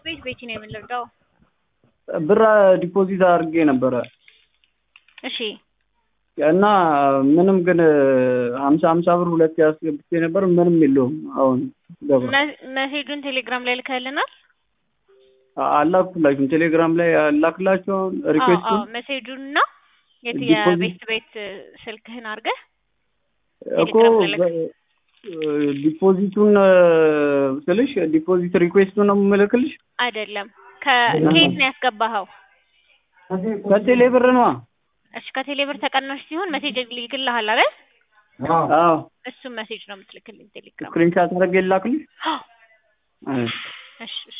ቤት ቤቲ ነው የምንረዳው። ብር ዲፖዚት አድርጌ ነበረ እሺ እና ምንም ግን ሀምሳ ሀምሳ ብር ሁለት ያስገብቼ ነበር። ምንም የለውም። አሁን ገባ መ- ሜሴጁን ቴሌግራም ላይ ልከልናል። አላኩላችሁም። ቴሌግራም ላይ አላክላችሁ አሁን ሪኩዌስቱን ሜሴጁን እና የት ዲፖዚት- የቤት ቤት ስልክህን አድርገህ እኮ ቴሌግራም ላይ ልክ- በ- ዲፖዚቱን ስልሽ ዲፖዚት ሪኩዌስቱን ነው የምልክልሽ አይደለም ከየት ነው ያስገባኸው? ከቴሌ ብር ነዋ። እሺ ከቴሌ ብር ተቀናሽ ሲሆን ሜሴጅ ይልክልሃል አይደል? አዎ እሱም ሜሴጅ ነው የምትልክልኝ ቴሌግራም። ስክሪንሻት አድርጌ ላክልሽ። እሺ እሺ